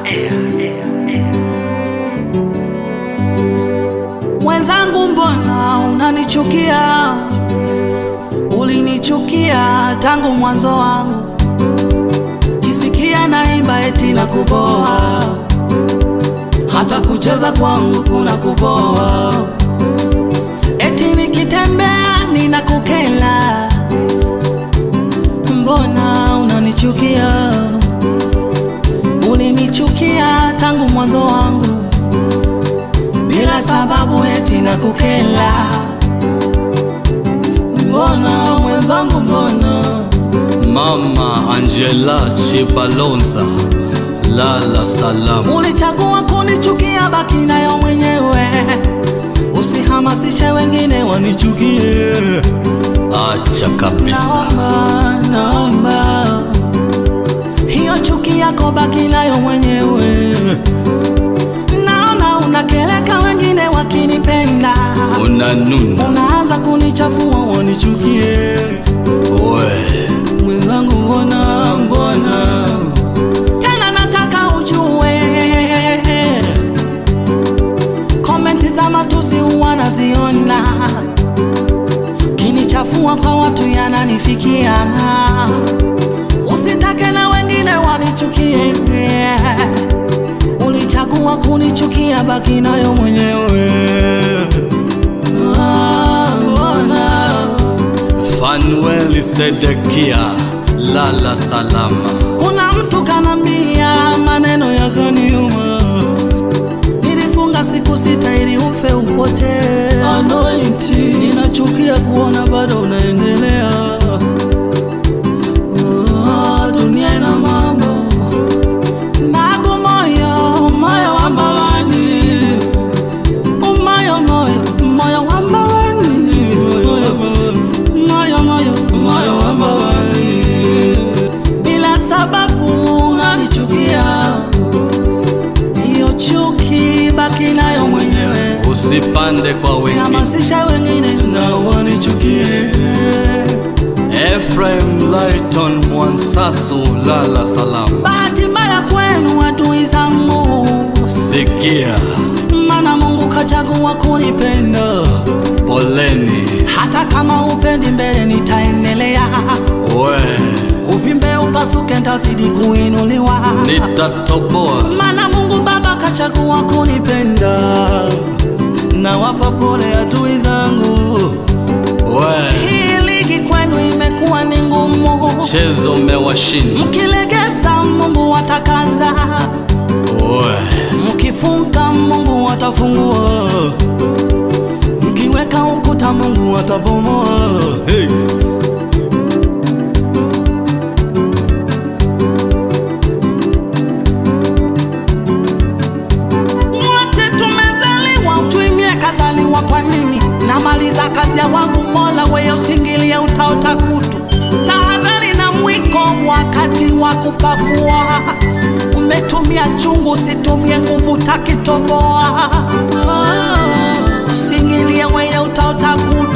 Mwenzangu, mbona unanichukia? Ulinichukia tangu mwanzo wangu, kisikia naimba eti na kuboa, hata kucheza kwangu kuna kuboa, eti nikitembea ninakukela. Mbona unanichukia? Ulinichukia tangu mwanzo wangu bila sababu eti na kukela. Mbona mwenzangu, mbona Mama Angela Chibalonza, lala salama. ulichagua kunichukia? Baki nayo mwenyewe, usihamasishe wengine wanichukie. Acha kabisa, Naomba, naomba hiyo chuki yako baki nayo mwenyewe. Naona unakeleka wengine wakinipenda, unanuna unaanza kunichafua wanichukie. we. Mwenzangu, mbona mbona tena, nataka ujue komenti za matusi huwa naziona, kinichafua kwa watu yananifikia. Usitake na wengine wanichukie, ulichagua kunichukia, baki nayo mwenyewe. Ah, mbona Fanuel Sedekia, lala salama. Kuna mtu kanambia maneno yakaniuma, nilifunga siku sita ili ufe upotee. Anointi, ninachukia kuona bado unaendelea. Oh, dunia ina mambo nago, moyo moyo wa mbawani, umoyo moyo moyo wa mbawani, moyo moyo moyo wa mbawani bila sababu unanichukia, hiyo chuki baki nayo mwenyewe, Usipande kwa wengine. usihamasisha wengine na wanichukie. Ephraim Lighton Mwansasu, lala salama. Bahati mbaya kwenu adui zangu, Sikia, maana Mungu kachagua kunipenda. poleni Hata kama upendi mbele, nitaendelea. we, Uvimbe upasuke, ntazidi kuinuliwa. nitatoboa Mana Mungu Baba kachagua kunipenda, na wapa pole adui zangu. we, Hii ligi kwenu imekuwa ni ngumu, chezo mewashinda mkilegeza Mungu atakaza, we, mkifunga Mungu atafungua, mkiweka ukuta Mungu atabomoa. hey. Wote tumezaliwa tuimie, kazaliwa kwa nini? Namaliza kazi ya wangu Mola, wewe usingilie, utaota kutu. Tahadhari na mwiko wakati wa kupakua, umetumia chungu, usitumie nguvu, takitoboa. Usingilie, wewe utaota kutu.